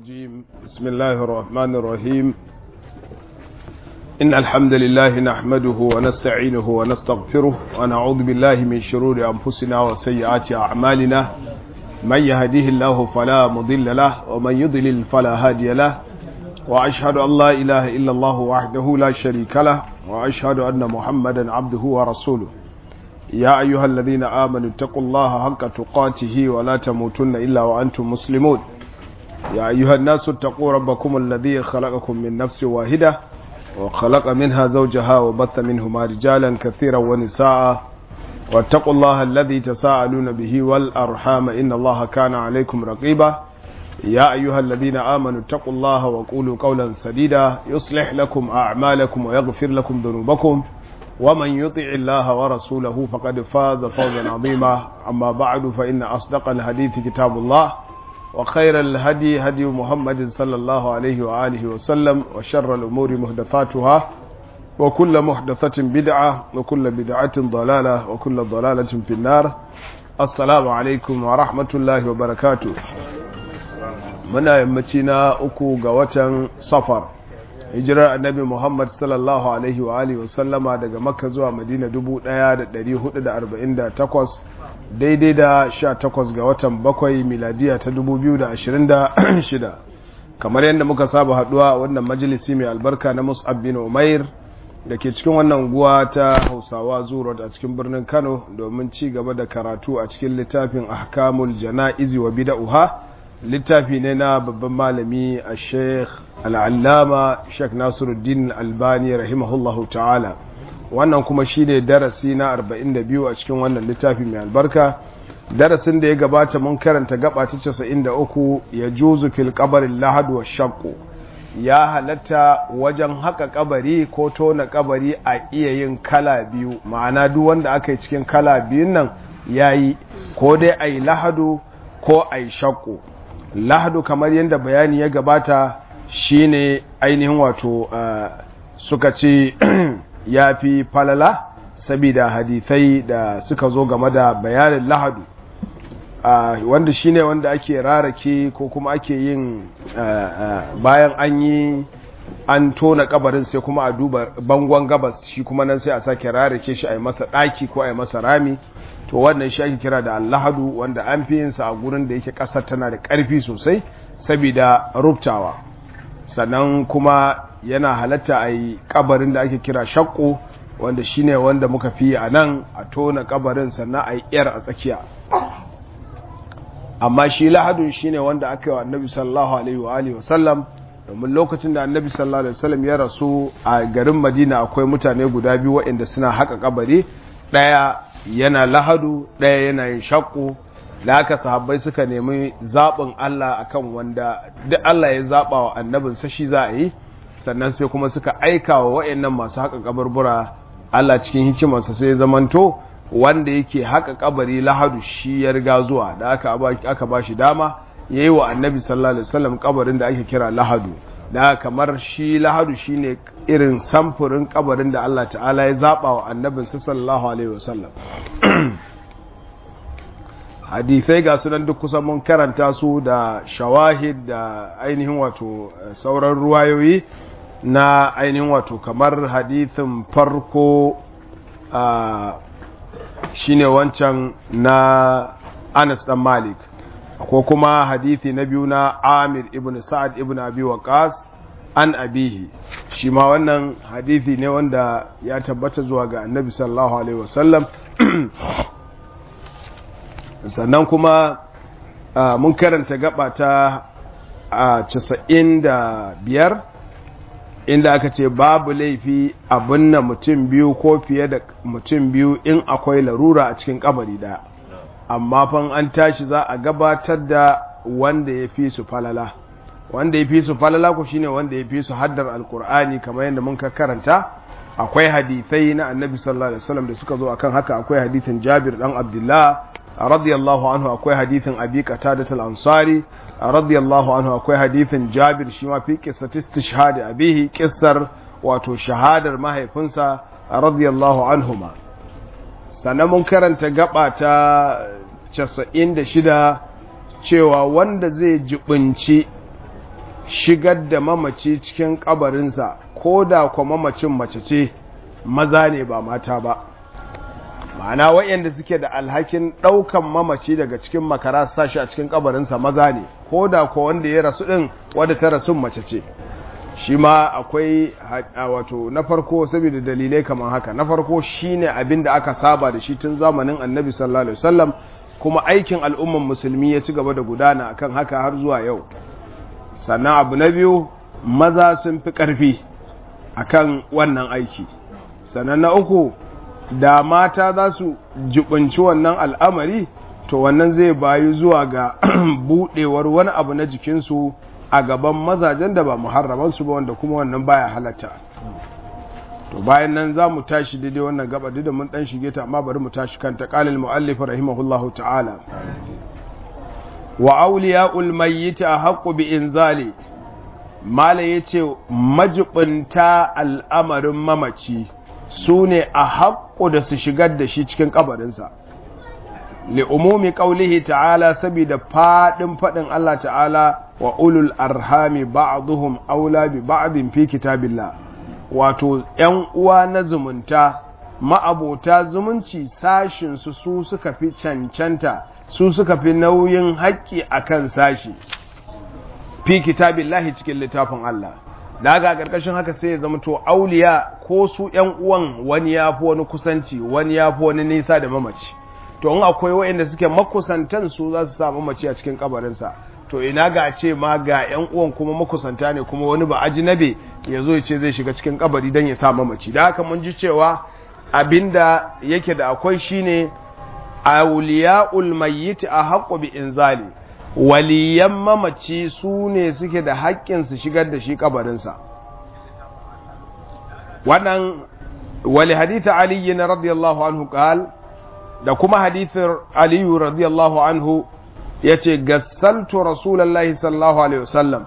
الرجيم بسم الله الرحمن الرحيم إن الحمد لله نحمده ونستعينه ونستغفره ونعوذ بالله من شرور أنفسنا وسيئات أعمالنا من يهديه الله فلا مضل له ومن يضلل فلا هادي له وأشهد أن لا إله إلا الله وحده لا شريك له وأشهد أن محمدا عبده ورسوله يا أيها الذين آمنوا اتقوا الله حق تقاته ولا تموتن إلا وأنتم مسلمون يا أيها الناس اتقوا ربكم الذي خلقكم من نفس واحدة وخلق منها زوجها وبث منهما رجالا كثيرا ونساء واتقوا الله الذي تساءلون به والأرحام إن الله كان عليكم رقيبا يا أيها الذين آمنوا اتقوا الله وقولوا قولا سديدا يصلح لكم أعمالكم ويغفر لكم ذنوبكم ومن يطع الله ورسوله فقد فاز فوزا عظيما أما بعد فإن أصدق الحديث كتاب الله وخير الهدي هدي محمد صلى الله عليه وآله وسلم وشر الأمور محدثاتها وكل محدثة بدعة وكل بدعة ضلالة وكل ضلالة في النار السلام عليكم ورحمة الله وبركاته muna yammaci na uku ga watan safar hijirar annabi muhammad sallallahu alaihi wa alihi wasallama daga makka zuwa madina 1448 daidai da 18 ga watan bakwai miladiya ta 2026 kamar yadda muka saba haduwa wannan majalisi mai albarka na mus'ab bin umair da ke cikin wannan guwa ta hausawa zuwa a cikin birnin kano domin ci gaba da karatu a cikin littafin ahkamul jana'izi wa bida'uha littafi ne na babban malami a sheikh al'allama sheikh nasiruddin albani rahimahullahu ta'ala wannan kuma shi ne darasi na 42 a cikin wannan littafi mai albarka darasin da ya gabata mun karanta gaba ta 93 ya juzu fil kabarin lahadu wa shakku ya halatta wajen haka kabari ko tona kabari a iya yin kala biyu ma'ana duk wanda aka yi cikin kala biyun nan ya yi ko dai a yi lahadu ko a yi shakku lahadu kamar yadda bayani ya gabata shine ainihin wato uh, suka ce ya fi falala saboda hadithai da suka zo game da bayanin lahadu uh, wanda shine wanda ake rarake ko kuma ake yin uh, bayan an yi an tona kabarin sai kuma a duba bangon gabas shi kuma nan sai a sake rarake shi a yi masa ɗaki ko a yi masa rami to wannan shi ake kira da allahadu wanda an fi yinsa a gurin da yake ƙasar tana da ƙarfi sosai saboda rubtawa sannan kuma yana halatta a yi ƙabarin da ake kira shakko wanda shine wanda muka fi a nan a tona ƙabarin sannan a yi ƴar a tsakiya amma shi lahadun shine wanda aka yi wa annabi sallallahu alaihi wa alihi wasallam domin lokacin da annabi sallallahu alaihi wasallam ya rasu a garin madina akwai mutane guda biyu waɗanda suna haƙa ƙabari ɗaya yana lahadu ɗaya yana yin shakku da haka sahabbai suka nemi zaɓin Allah akan wanda duk Allah ya zaɓa wa annabinsa shi za a yi sannan sai kuma suka aika wa wa'annan masu haƙa kabarbura Allah cikin hikimarsa sai ya zamanto wanda yake haƙa kabari lahadu shi ya riga zuwa da aka aka ba shi dama yayi wa annabi sallallahu alaihi wasallam kabarin da ake kira lahadu da kamar shi lahadu shine irin samfurin kabarin da Allah ta'ala ya zaba wa annabin sallallahu alaihi wasallam hadithai ga sunan duk kusan mun karanta su da shawahid da ainihin wato sauran ruwayoyi na ainihin wato kamar hadithin farko shine wancan na Anas dan Malik ko kuma hadithi na biyu na Amir ibn Sa'ad ibn Abi Waqas an abihi shi ma wannan hadithi ne wanda ya tabbata zuwa ga Annabi sallallahu alaihi wasallam sannan kuma mun karanta gaba ta casa'in da biyar inda aka ce babu laifi abin na mutum biyu ko fiye da mutum biyu in akwai larura a cikin kabari daya amma fan an tashi za a gabatar da wanda ya fi su falala wanda ya fi su falala ku shine wanda ya fi su haddar alkur'ani kamar yadda mun karanta akwai hadithai na annabi sallallahu alaihi wasallam da suka zo akan haka akwai hadithin jabir dan abdullah radiyallahu anhu akwai hadithin abi qatadah al-ansari radiyallahu anhu akwai hadithin jabir shi ma fi qissati istishhad abihi qissar wato shahadar mahaifinsa radiyallahu anhuma sannan mun karanta gaba ta 96 cewa wanda zai jibinci shigar da mamaci cikin kabarinsa ko da kuma mamacin mace ce maza ne ba mata ba ma'ana waɗanda suke da alhakin ɗaukan mamaci daga cikin makara sashi a cikin kabarinsa maza ne ko da ko wanda ya rasu ɗin wadda ta rasu mace ce shi ma akwai wato na farko saboda dalilai kamar haka na farko shine abin da aka saba da shi tun zamanin annabi sallallahu alaihi wasallam kuma aikin al'umman musulmi ya ci gaba da gudana akan haka har zuwa yau sannan abu na biyu maza sun fi ƙarfi akan wannan aiki sannan na uku da mata za su jibinci wannan al'amari to wannan zai bayu zuwa ga buɗewar wani abu na jikinsu a gaban mazajen da ba muharramansu ba wanda kuma wannan baya halatta to bayan nan za mu tashi daidai wannan gaba da mun dan shige ta amma bari mu tashi kanta qalil muallif rahimahullahu ta'ala wa awliya'ul mayyit ahqqu bi inzali mala yace majibinta al'amarin mamaci sune a haƙƙo da su shigar da shi cikin kabarinsa li umumi qaulihi ta'ala saboda fadin fadin Allah ta'ala wa ulul arhami ba'dhum aula bi ba'din fi kitabillah wato ‘yan uwa na zumunta ma'abota zumunci sashinsu su suka fi cancanta su suka fi nauyin haƙƙi a kan sashi fi kitabin lahi cikin littafin Allah daga ƙarƙashin haka sai ya zama to auliya ko su ‘yan uwan wani ya fi wani kusanci wani ya fi wani nisa da mamaci to in akwai waɗanda suke makusantan su za su sa mamaci a cikin kabarinsa to ina ga ce ma ga yan uwan kuma makusanta ne kuma wani ba ajinabe ya zo ya ce zai shiga cikin kabari don ya sa mamaci da haka mun ji cewa abinda yake da akwai shine awliya'ul mayyit a haqqu bi inzali waliyan mamaci su ne suke da haƙƙin su shigar da shi kabarinsa wannan wali hadith ali radiyallahu anhu qal da kuma hadithin aliyu radiyallahu anhu ya ce gassaltu rasulallah sallallahu alaihi wasallam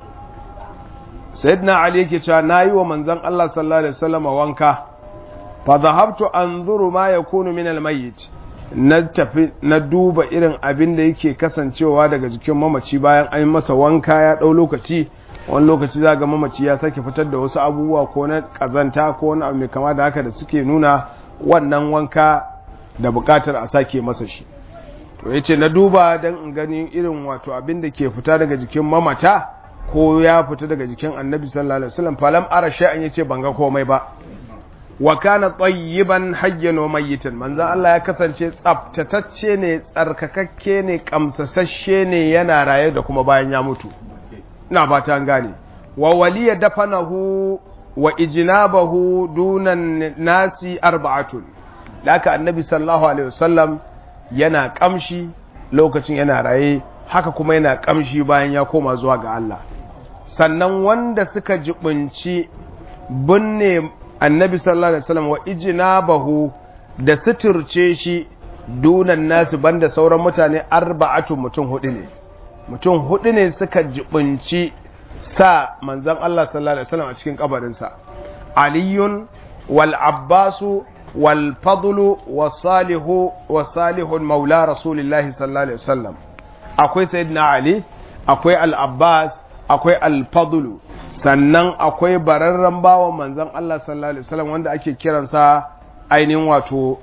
sayyidina ali yake cewa nayi wa manzon Allah sallallahu alaihi wasallam wanka fa dhahabtu anzuru ma yakunu min almayyit na tafi na duba irin abin da yake kasancewa daga jikin mamaci bayan an masa wanka ya dau lokaci wani lokaci za ga mamaci ya sake fitar da wasu abubuwa ko na kazanta ko wani abu mai kama da haka da suke nuna wannan wanka da bukatar a sake masa shi to ya ce na duba don in gani irin wato abin da ke fita daga jikin mamata ko ya fita daga jikin annabi sallallahu alaihi wasallam falam ara sha'an yace ban ga komai ba wa kana tayyiban hayyan wa mayyitan manzon Allah ya kasance tsaftatacce ne tsarkakakke ne kamsasasshe ne yana raye da kuma bayan ya mutu ina fata an gane wa waliya dafanahu wa ijnabahu dunan nasi arba'atun laka annabi sallallahu alaihi wasallam yana kamshi lokacin yana raye haka kuma yana kamshi bayan ya koma zuwa ga Allah sannan wanda suka jibinci binne annabi sallallahu alaihi wasallam wa ijnabahu da suturce shi dunan nasu banda sauran mutane arba'atu mutum hudu ne mutum hudu ne suka jibinci sa manzon Allah sallallahu alaihi wasallam a cikin kabarinsa aliyun wal abbasu wal fadlu wasalihu wasalihun maula rasulillahi sallallahu alaihi wasallam akwai sayyidina ali akwai al abbas akwai al fadlu sannan akwai bararren bawan manzon Allah sallallahu alaihi wasallam wanda ake kiransa ainihin wato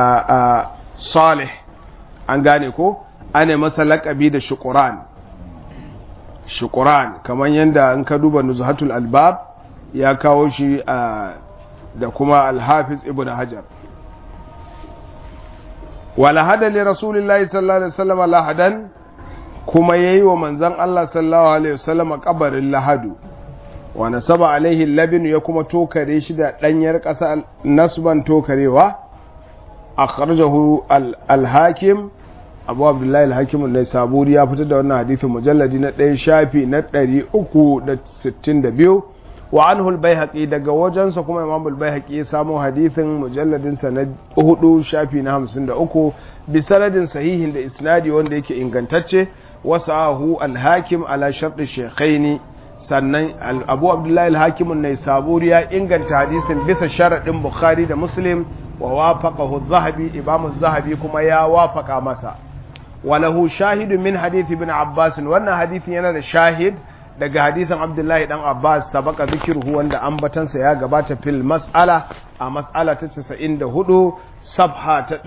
salih an gane ko ana masa laƙabi da shukuran shukuran kamar yadda in ka duba nuzhatul albab ya kawo shi da kuma alhafiz ibn hajar wala hada li rasulillahi sallallahu alaihi wasallam lahadan kuma yayi wa manzon Allah sallallahu alaihi wasallam kabarin lahadu wa nasaba alaihi labin ya kuma tokare shi da danyar ƙasa nasban tokarewa akhrajahu al-hakim abu abdullahi al-hakim ne saburi ya fitar da wannan hadithin mujalladi na ɗaya shafi na ɗari uku da sittin da biyu wa anhu al daga wajensa kuma imam al-baihaqi ya samo hadithin mujalladinsa na hudu shafi na hamsin da uku bi sanadin sahihin da isnadi wanda yake ingantacce wasahu al-hakim ala sharɗi shekhaini sannan abu abdullahi al-hakim ne saburi ya inganta hadisin bisa sharaɗin bukhari da muslim wa wafaqahu az-zahabi imam az-zahabi kuma ya wafaka masa walahu shahidu min hadith ibn abbas wannan hadithin yana da shahid daga hadithin abdullahi dan abbas sabaka zikiruhu wanda ambatansa ya gabata fil mas'ala a mas'ala ta 94 sabha ta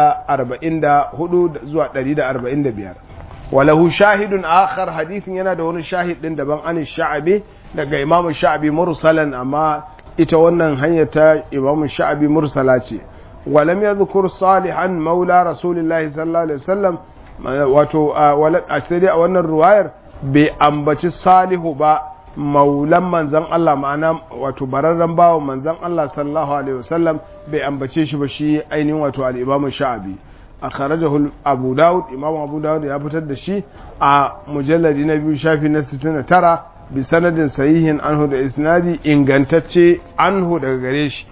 144 zuwa 145 walahu shahidun akhar hadithin yana da wani shahid din daban an sha'abi daga imamu sha'abi mursalan amma ita wannan hanyar ta imamu sha'abi mursala ce walam yadhkur salihan maula rasulillahi sallallahu alaihi wasallam wato a sai dai a wannan ruwayar bai ambaci salihu ba maulan manzan Allah ma'ana wato bararren bawa manzan Allah sallallahu alaihi wasallam bai ambace shi ba shi ainihin wato al-imamu sha'abi a kharajahu abu daud imamu abu daud ya fitar da shi a mujalladi na biyu shafi na 69 bi sanadin sahihin anhu da isnadi ingantacce anhu daga gare shi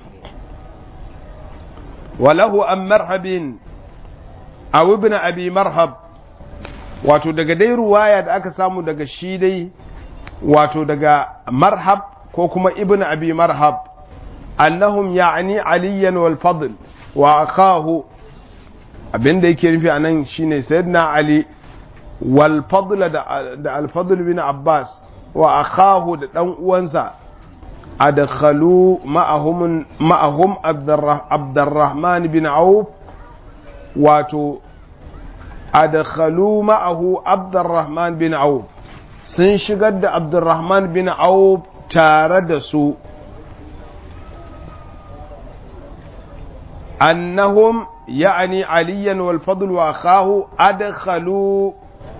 walahu an marhabin aw ibn abi marhab wato daga dai ruwaya da aka samu daga shi dai wato daga marhab ko kuma ibn abi marhab annahum ya'ni aliyan wal fadl wa akahu abinda yake nufi anan shine sayyidina ali wal fadl da al fadl bin abbas wa akahu da dan uwansa adkhalu ma'ahum ma'ahum abdurrahman bin auf wato adkhalu ma'ahu abdurrahman bin auf sun shigar da abdurrahman bin auf tare da su annahum ya'ani aliyan wal fadl wa akhahu adkhalu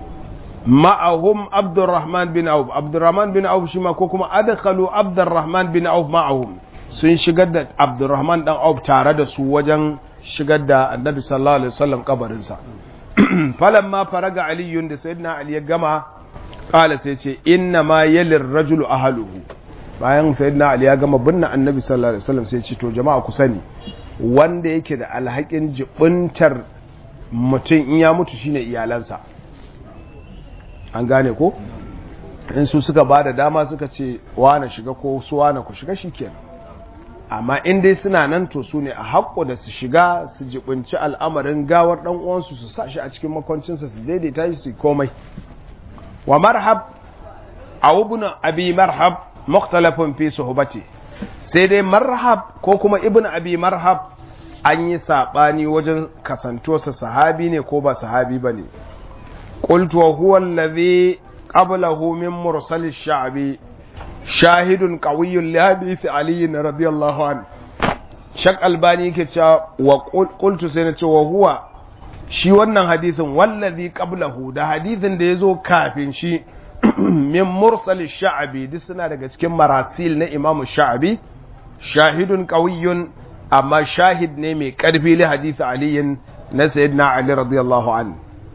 ma'ahum abdurrahman bin auf abdurrahman bin auf shi ma ko kuma adkhalu abdurrahman bin auf ma'ahum sun shigar da abdurrahman dan auf tare da su wajen shigar da annabi sallallahu alaihi wasallam kabarinsa falamma faraga aliyun da sayyidina ali ya gama kala sai ce inna ma yalir rajulu ahluhu bayan sayyidina ali ya gama binne annabi sallallahu alaihi wasallam sai ce to jama'a ku sani wanda yake da alhakin jibintar mutum in ya mutu shine iyalansa an gane ko in su suka ba da dama suka ce wane shiga ko su wane ku shiga shikenan amma in dai suna nan to su ne a haƙƙo da su shiga su jibinci al'amarin gawar ɗan uwansu su sa shi a cikin makwancinsa su daidaita shi su komai wa marhab a ibn abi marhab mukhtalafun fi suhbati sai dai marhab ko kuma ibn abi marhab an yi saɓani wajen kasantosa sahabi ne ko ba sahabi ba ne قلت وهو الذي قبله من مرسل الشعب شاهد قوي لحديث علي رضي الله عنه شك albani ke cewa wa qultu sai na ce wa huwa shi wannan hadisin wallazi qablahu da hadisin da yazo kafin shi min mursal sha'bi duk suna daga cikin marasil na imamu sha'bi shahidun qawiyyun amma shahid ne mai karfi li hadisi aliyin na sayyidina ali radiyallahu anhu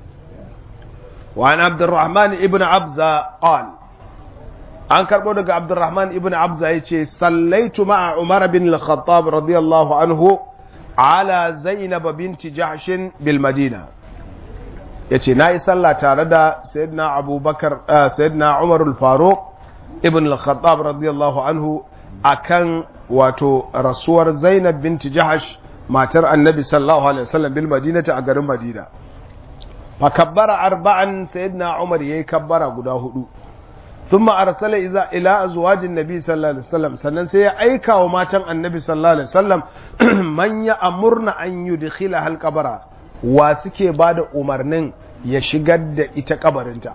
وعن عبد الرحمن ابن عبزة قال an karɓo daga abdurrahman ibn abza ya ce sallaitu ma'a umar bin al-khattab radiyallahu anhu ala zainab binti jahshin bil madina ya ce na yi sallah tare da sayyidina abubakar sayyidina umar al-faruq ibn al-khattab radiyallahu anhu akan wato rasuwar zainab binti jahsh matar annabi sallallahu alaihi wasallam bil madinati a garin madina fa kabbara arba'an sayyidina umar yayi kabbara guda hudu thumma arsala iza ila azwajin nabi sallallahu alaihi wasallam sannan sai ya aika wa matan annabi sallallahu alaihi wasallam man ya amurna an yudkhila hal qabara wa suke bada umarnin ya shigar da ita kabarinta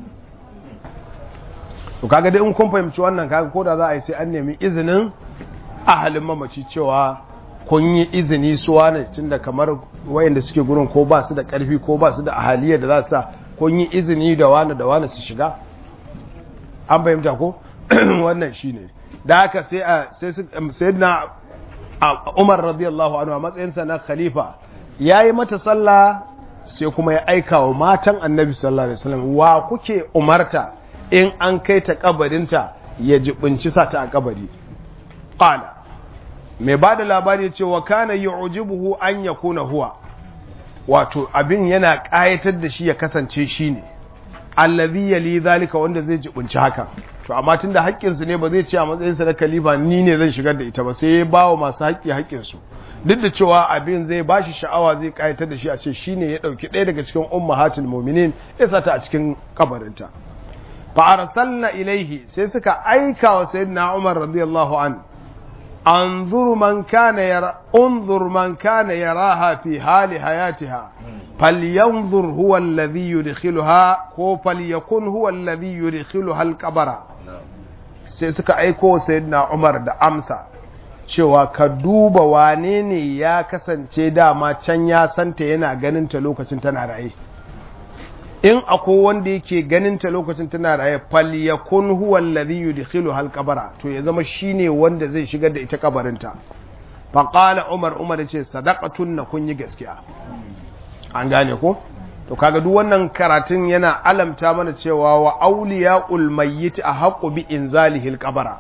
to kaga dai in kun fahimci wannan kaga ko da za a yi sai an nemi izinin ahalin mamaci cewa kun yi izini suwa ne tunda kamar wayanda suke gurin ko ba su da karfi ko ba su da ahaliyar da za su sa kun yi izini da wani da wani su shiga an fahimta ko wannan shine da haka sai a sai na Umar radiyallahu anhu a matsayinsa na khalifa yayi mata sallah sai kuma ya aika wa matan Annabi sallallahu alaihi wasallam wa kuke umarta in an kai ta kabarinta ya jibinci sa ta a kabari qala mai bada labari cewa kana yu'jibuhu an yakuna huwa wato abin yana kayatar da shi ya kasance shi ne allazi yali zalika wanda zai jibunci haka to amma tunda haƙƙin su ne ba zai ce a matsayin sa na khalifa ni ne zan shigar da ita ba sai ya bawa masu haƙƙi haƙƙin su duk da cewa abin zai bashi sha'awa zai kayatar da shi a ce shine ya dauki ɗaya daga cikin ummahatul mu'minin ya sa ta a cikin kabarinta fa arsalna ilaihi sai suka aika wa sayyidina Umar radiyallahu an anzur man kana yara unzur man kana yaraha fi hali hayatiha falyanzur huwa alladhi yudkhiluha ko falyakun huwa alladhi yudkhiluha al-qabra sai suka aiko sayyidina Umar da amsa cewa ka duba wane ne ya kasance dama can ya santa yana ganin ta lokacin tana raye in akwai wanda yake ganin ta lokacin tana raye fal yakun huwa alladhi yudkhilu hal qabara to ya zama shine wanda zai shigar da ita kabarinta fa qala umar umar yace sadaqatun na kun yi gaskiya an gane ko to kaga duk wannan karatun yana alamta mana cewa wa awliyaul mayyit ahqqu bi inzalihi al qabara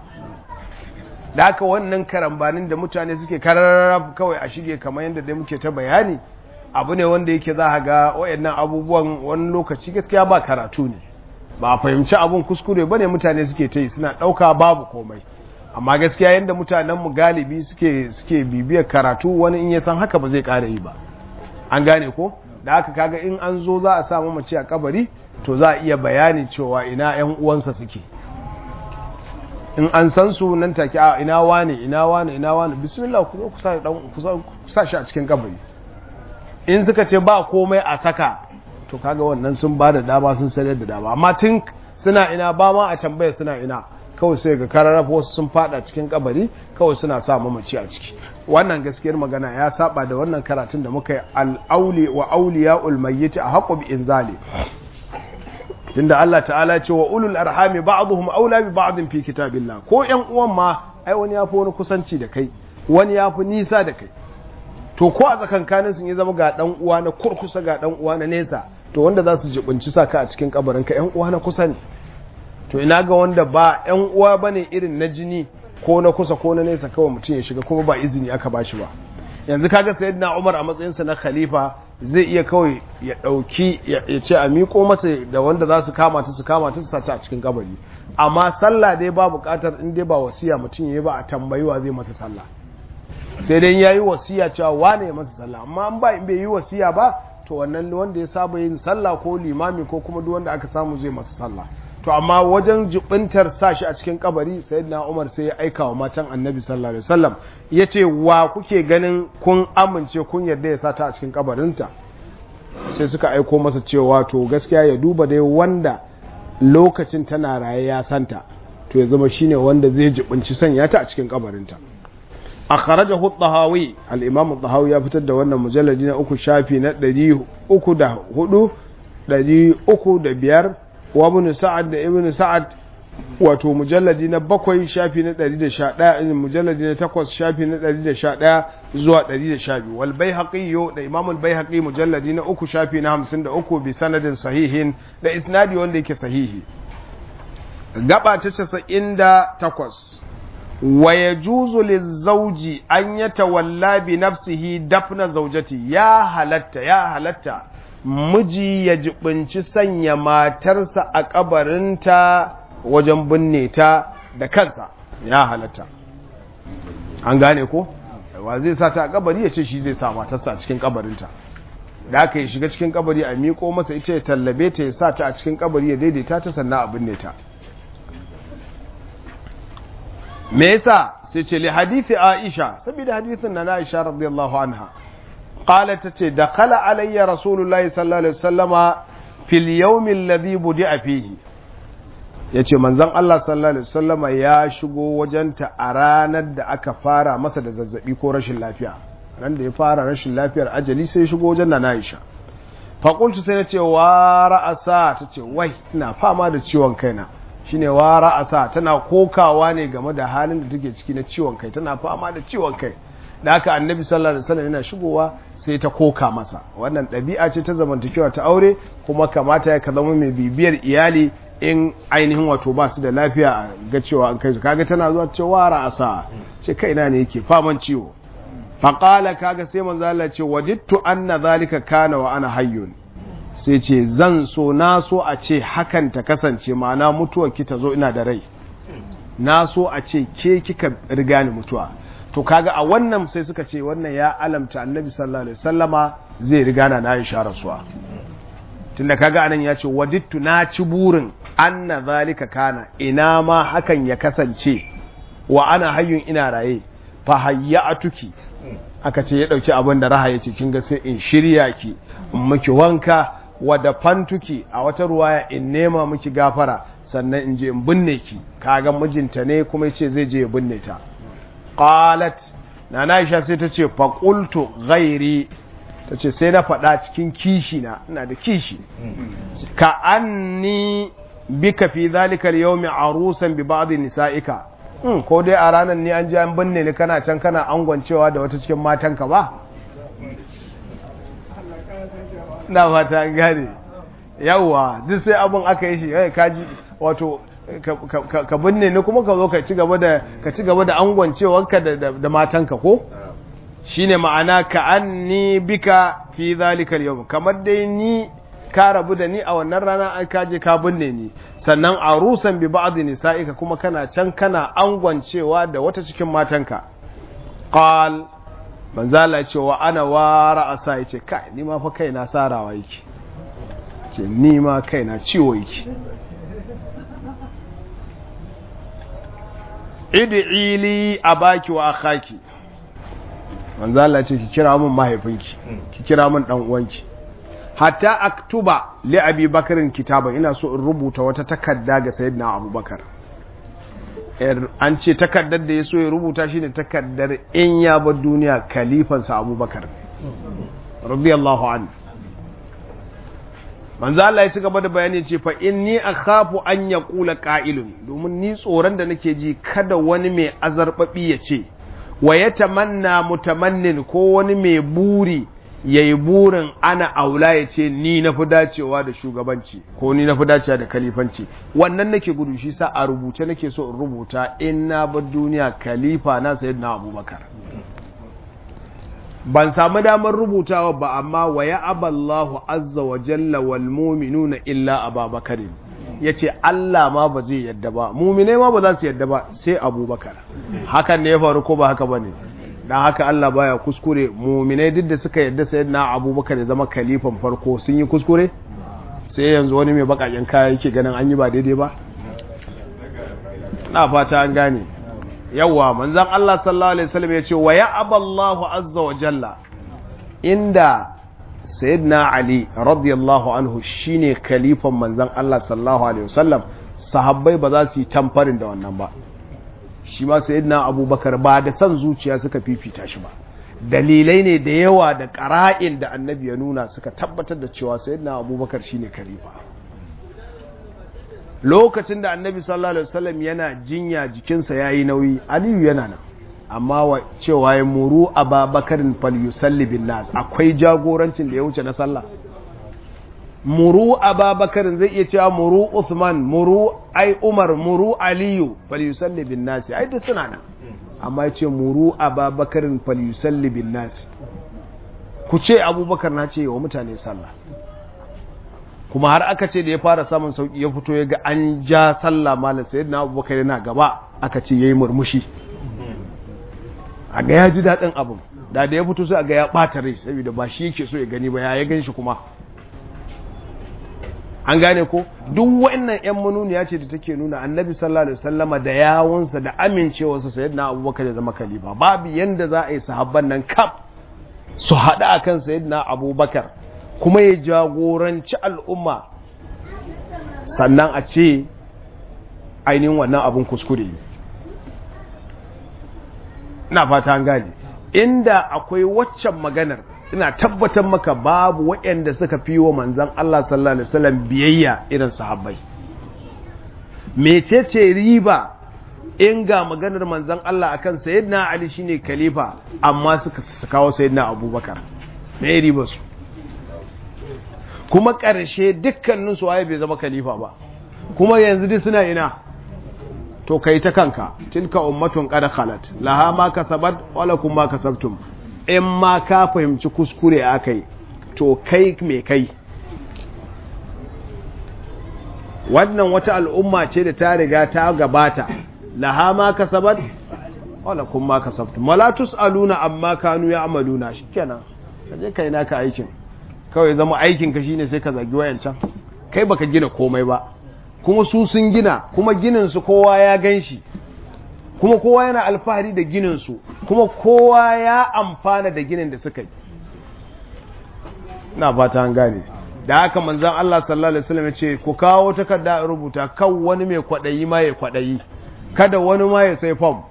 da haka wannan karambanin da mutane suke kararraf kawai a shige kamar yadda dai muke ta bayani abu ne wanda yake za a ga wayannan abubuwan wani lokaci gaskiya ba karatu ne ba a fahimci abun kuskure ba ne mutane suke ta yi suna ɗauka babu komai amma gaskiya yadda mutanenmu galibi suke suke bibiyar karatu wani in ya san haka ba zai ƙara yi ba an gane ko da haka kaga in an zo za a samu mace a kabari to za a iya bayani cewa ina 'yan uwansa suke in an san su nan take a ina wane ina wane ina wane bismillah ku zo ku sa dan ku sa shi a cikin kabari in suka ce ba komai a saka to kaga wannan sun ba da dama sun sanar da dama amma tun suna ina ba ma a tambaya suna ina kawai sai ga kararrafa wasu sun fada cikin kabari kawai suna sa mamaci a ciki wannan gaskiyar magana ya saba da wannan karatun da muka yi al-auli wa awliyaul mayyit a haqqu bi inzali tunda Allah ta'ala ce wa ulul arhami ba'dhum aula bi ba'dhin fi kitabillah ko ƴan uwan ma ai wani yafi wani kusanci da kai wani yafi nisa da kai to ko a tsakankanin sun yi zama ga dan uwa na kurkusa ga dan uwa na nesa to wanda za su jibinci saka a cikin kabarin ka ƴan uwa na kusa ne to ina ga wanda ba ƴan uwa bane irin na jini ko na kusa ko na nesa kawai mutum ya shiga kuma ba izini aka bashi ba yanzu kaga sayyidina Umar a matsayinsa na khalifa zai iya kawai ya ɗauki ya ce a miƙo masa da wanda za su kama ta su kama ta su sata a cikin kabari amma sallah dai ba buƙatar in dai ba wasiya mutum ya yi ba a tambayi wa zai masa sallah sai dai ya yi wasiya cewa wane ya masa sallah amma an ba in bai yi wasiya ba to wannan wanda ya saba yin sallah ko limami ko kuma duk wanda aka samu zai masa sallah to amma wajen jibintar sa shi a cikin kabari sayyidina Umar sai ya aika wa matan Annabi sallallahu alaihi wasallam yace wa kuke ganin kun amince kun yarda ya sata a cikin kabarinta sai suka aiko masa cewa to gaskiya ya duba dai wanda lokacin tana raye ya santa to ya zama shine wanda zai jibinci sanya ta a cikin kabarinta akhrajahu at-tahawi al-imam at-tahawi ya fitar da wannan mujalladi na uku shafi na 304 305 wa ibn sa'ad da ibn sa'ad wato mujalladi na bakwai shafi na 111 mujalladi na takwas shafi na 111 zuwa 112 wal baihaqi da imam al baihaqi mujalladi na uku shafi na 53 bi sanadin sahihin da isnadi wanda yake sahihi gaba ta 98 wa yajuzu lizawji an yatawalla bi nafsihi dafna zawjati ya halatta ya halatta miji ya jibinci sanya matarsa a kabarinta wajen binne ta da kansa ya halatta an gane ko wa zai sa ta a kabari ya ce shi zai sa matarsa a cikin kabarinta da aka yi shiga cikin kabari a miƙo masa ita ya tallabe ta ya sa ta a cikin kabari ya daidaita ta sannan a binne ta me yasa sai ce li hadithi aisha saboda hadithin na aisha radiyallahu anha قالت تتي دخل علي رسول الله صلى الله عليه وسلم في اليوم الذي بدأ فيه yace manzon Allah sallallahu alaihi wasallama ya shigo wajenta a ranar da aka fara masa da zazzabi ko rashin lafiya ran da ya fara rashin lafiyar ajali sai shigo wajen na Aisha fa qultu sai nace wa ra'asa tace wai ina fama da ciwon kaina shine wa ra'asa tana kokawa ne game da halin da take ciki na ciwon kai tana fama da ciwon kai da haka annabi sallallahu alaihi wasallam yana shigowa sai ta koka masa wannan ɗabi'a ce ta zamantakewa ta aure kuma kamata ya ka zama mai bibiyar iyali in ainihin wato ba su da lafiya ga cewa an kai su kaga tana zuwa cewa ra'asa ce kaina ne yake faman ciwo faqala kaga sai manzo Allah ce wajidtu anna zalika kana wa ana hayyun sai ce zan so na so a ce hakan ta kasance ma'ana mutuwar ki ta zo ina da rai na so a ce ke kika riga ni mutuwa to kaga a wannan sai suka ce wannan ya alamta annabi sallallahu alaihi wasallama zai riga na Aisha rasuwa tunda kaga anan ya ce wadittu na ci burin anna zalika kana ina ma hakan ya kasance wa ana hayyun ina raye fa hayyatuki aka ce ya dauki abin da raha yace kin ga sai in shirya ki in miki wanka wa da fantuki a wata ruwaya in nema miki gafara sannan in je in binne ki kaga mijinta ne kuma yace zai je ya binne ta qalat nana Aisha sai ta ce fa qultu ghairi ta ce sai na faɗa cikin kishi na ina da kishi ka anni bika fi zalika al-yawmi arusan bi ba'd nisa'ika hmm, ko dai a ranar ni an ji an binne ni kana can kana angwancewa da wata cikin matanka ba na fata an gane yawwa duk sai abun aka yi shi eh kaji wato ka binne ni kuma ka zo ka ci gaba da ka ci gaba da angwancewarka da da matanka ko shine ma'ana ka anni bika fi zalika al kamar dai ni ka rabu da ni a wannan rana ai ka je ka binne ni sannan arusan bi ba'd nisa'ika kuma kana can kana angwancewa da wata cikin matanka qal manzala ya ce wa ana wara asa yace kai ni ma fa kaina sarawa yake ce ni ma kaina ciwo yake id'i li abaki wa akhaki manzala ce ki kira min mahaifinki ki kira min dan uwanki hatta aktuba li abi bakarin kitaba ina so in rubuta wata takarda ga sayyidina abubakar an ce takardar da ya so ya rubuta shine takardar in ya bar duniya kalifansa abubakar radiyallahu an manzo Allah ya ci gaba da bayani ce fa inni akhafu an yaqula qa'ilun domin ni tsoron da nake ji kada wani mai azarbabi ya ce wa yatamanna mutamannin ko wani mai buri ya yi burin ana aula ya ce ni na fi dacewa da shugabanci ko ni na fi dacewa da kalifanci wannan nake gudu shi sa a rubuce nake so in rubuta in na bar duniya kalifa na sayid na abubakar ban samu damar rubutawa ba amma wa ya aballahu azza wa jalla wal mu'minuna illa ababakarin ya ce Allah ma ba zai yadda ba mumine ma ba za su yadda ba sai abubakar hakan ne ya faru ko ba haka ba ne dan haka Allah baya kuskure muminai duk da suka yadda sayyidina Abubakar ya zama kalifan farko sun yi kuskure sai yanzu wani mai bakakin kaya yake ganin an yi ba daidai ba na fata an gane yawa manzon Allah sallallahu alaihi wasallam ya ce wa ya aballahu azza wa jalla inda sayyidina Ali radiyallahu anhu shine kalifan manzon Allah sallallahu alaihi wasallam sahabbai ba za su yi tamfarin da wannan ba shi ma sayyidina abubakar ba da san zuciya suka fifita shi ba dalilai ne da yawa da ƙara'in da annabi ya nuna suka tabbatar da cewa sayyidina abubakar shine khalifa lokacin da annabi sallallahu alaihi wasallam yana jinya jikinsa yayi nauyi aliyu yana nan amma wa cewa ya muru ababakarin falyusalli bin nas akwai jagorancin da ya wuce na sallah muru ababakarin zai iya cewa muru Uthman muru ai Umar muru Aliyu falyusalli bin nasi ai duk suna nan amma yace muru ababakarin falyusalli bin nasi ku ce Abubakar na ce wa mutane sallah kuma har aka ce da ya fara samun sauki ya fito ya ga an ja sallah malam sayyidina Abubakar yana gaba aka ce yayi murmushi a ga ya ji daɗin abin da da ya fito sai a ga ya ɓata rai saboda ba shi yake so ya gani ba ya ya gan shi kuma an gane ko duk wannan yan manuniya ce da take nuna annabi sallallahu alaihi wasallama da yawunsa da amincewarsa sayyidina abubakar ya zama khalifa babu yanda za a yi sahabban nan kaf su haɗa akan sayyidina abubakar kuma ya jagoranci al'umma sannan a ce ainihin wannan abun kuskure ina fata an gane inda akwai waccan maganar ina tabbatar maka babu waɗanda suka fi wa manzan Allah sallallahu Alaihi wasallam biyayya irin sahabbai mecece riba in ga maganar manzan Allah akan sayyidina Ali shine khalifa amma suka kawo sayyidina Abubakar me riba su kuma ƙarshe dukkanin su waye bai zama khalifa ba kuma yanzu duk suna ina to kai ta kanka tilka ummatun qad khalat laha ma kasabat wa lakum ma kasabtum in ma ka fahimci kuskure akai to kai me kai wannan wata al'umma ce da ta riga ta gabata laha ma kasabat wa lakum ma kasabtum wala tusaluna amma kanu ya'maluna shikenan kaje kai naka aikin kawai zama aikin ka shine sai ka zagi wayancan kai baka gina komai ba kuma su sun gina kuma gininsu kowa ya gan shi kuma kowa yana alfahari da gininsu kuma kowa ya amfana da ginin da suka yi na fata an gane da haka manzan Allah sallallahu Alaihi wasallam ya ce ku kawo takarda a rubuta kan wani mai kwaɗayi ma ya kwaɗayi kada wani ma ya sai fam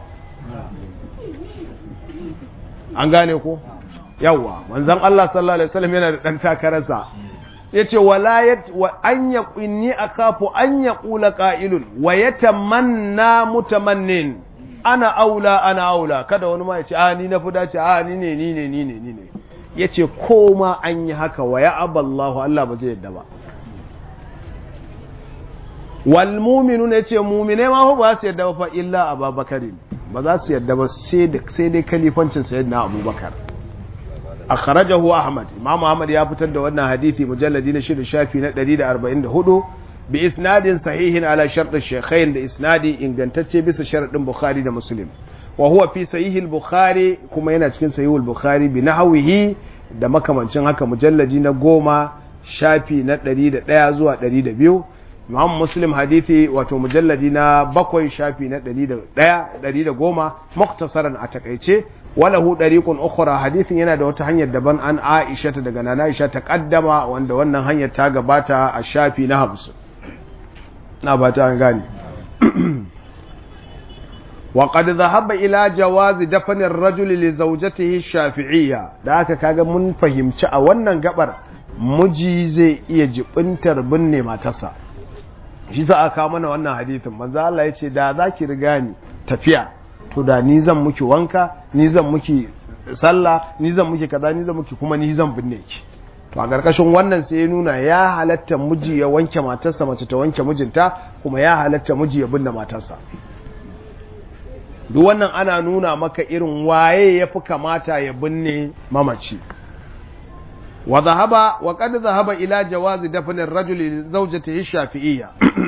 an gane ko yawwa manzan Allah sallallahu Alaihi wasallam yana da ɗan takararsa ya ce walayat wa an ya inni a kafu an ya ƙula ƙa'ilun wa ya tamanna mutamannin ana aula ana aula kada wani ma ya ce a ni na fi dace a ni ne ni ne ni ne ni ne ya ce ko ma an yi haka wa ya aballahu Allah ba zai yadda ba wal muminu ne ce mumine ma ba su yadda ba fa illa ababakari ba za su yadda ba sai dai kalifancin sayyidina abubakar akhrajahu ahmad imam ahmad ya fitar da wannan hadisi mujalladi na shida shafi na 144 bi isnadin sahihin ala shart ash-shaykhain da isnadi ingantacce bisa sharadin bukhari da muslim wa huwa fi sahih al-bukhari kuma yana cikin sahih al-bukhari bi nahwihi da makamancin haka mujalladi na goma shafi na 101 zuwa 102 imam muslim hadithi wato mujalladi na bakwai shafi na 101 110 muktasaran a takaice walahu dariqun ukhra hadithin yana da wata hanyar daban an Aisha ta daga Nana Aisha ta kaddama wanda wannan hanyar ta gabata a shafi na 50 na bata an gane wa qad dhahaba ila jawaz dafn ar-rajul li zawjatihi shafi'iyya da aka kaga mun fahimci a wannan gabar miji zai iya jibintar binne matarsa shi za a kawo mana wannan hadithin manzo Allah ya ce da zaki riga ni tafiya to da ni zan muki wanka ni zan muki sallah ni zan muki kaza ni zan muki kuma ni zan binne ki to a karkashin wannan sai ya nuna ya halatta miji ya wanke matarsa mace ta wanke mijinta kuma ya halatta miji ya binne matarsa duk wannan ana nuna maka irin waye ya fi kamata ya binne mamaci wa zahaba wa qad zahaba ila jawazi dafn ar-rajul li zawjatihi shafi'iyya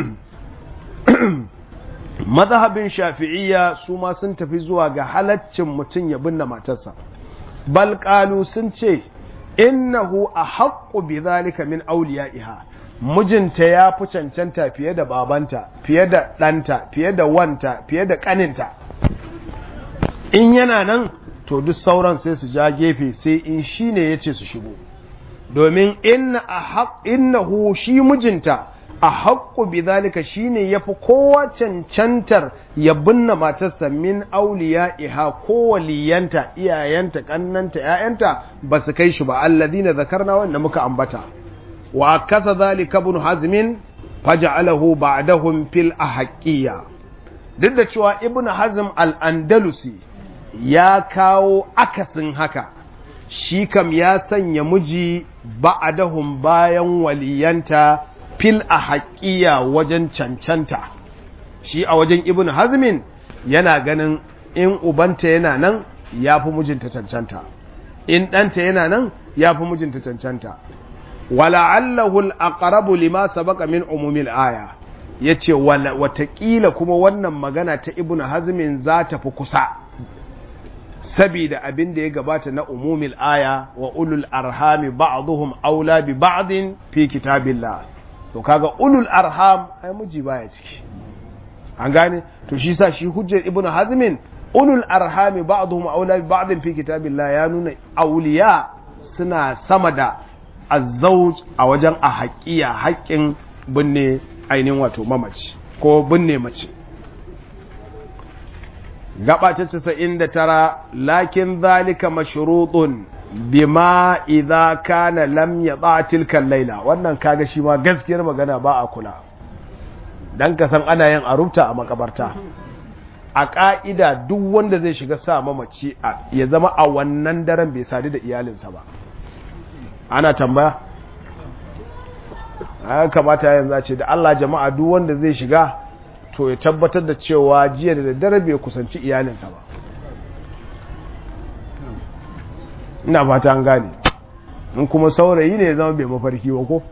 mazhabin shafi'iyya su ma sun tafi zuwa ga halaccin mutum ya binne matarsa bal qalu sun ce innahu ahaqqu bidhalika min awliya'iha mijinta ya fi cancanta fiye da babanta fiye da ɗanta fiye da wanta fiye da ƙaninta in yana nan to duk sauran sai su ja gefe sai in shi ne ya ce su shigo domin innahu shi mijinta a haƙƙu bi zalika shi ne ya fi kowa cancantar ya binne matarsa min auliya iha ko waliyanta iyayenta ƙannanta ‘ya'yanta ba su kai shi ba alladina zakarna wanda muka ambata wa kasa zalika ibn hazmin faja'alahu ba'dahum fil ahqiyya duk da cewa ibn hazm al-andalusi ya kawo akasin haka shi kam ya sanya miji ba'dahum bayan waliyanta fil ahqiyya wajen cancanta shi a wajen ibn hazmin yana ganin in ubanta yana nan ya fi mijinta cancanta in ɗanta yana nan ya fi mijinta cancanta wala'allahu al'aqrabu lima sabaqa min umumil aya yace watakila kuma wannan magana ta ibn hazmin za ta fi kusa sabida abin da ya gabata na umumil aya wa ulul arhami ba'dhum aula bi ba'din fi kitabillah to kaga ulul arham ai miji baya ciki an gane to shi sa shi hujjar ibn hazmin ulul arhami ba'dhum aula bi ba'din fi kitabillah ya nuna auliya suna sama da azzauj a wajen a haƙiya haƙƙin binne ainihin wato mamaci ko binne mace gaba ta casa'in da tara lakin zalika mashrutun bima idza kana lam yada tilkan laila wannan kaga shi ma gaskiyar magana ba a kula dan ka san ana yin arubta a makabarta a ka'ida duk wanda zai shiga sa mamaci ya zama a wannan daren bai sadu da iyalinsa ba ana tambaya a kamata yanzu a ce da Allah jama'a duk wanda zai shiga to ya tabbatar da cewa jiya da daddare bai kusanci iyalinsa ba ina fata an gane in kuma saurayi ne ya zama bai mafarki ba ko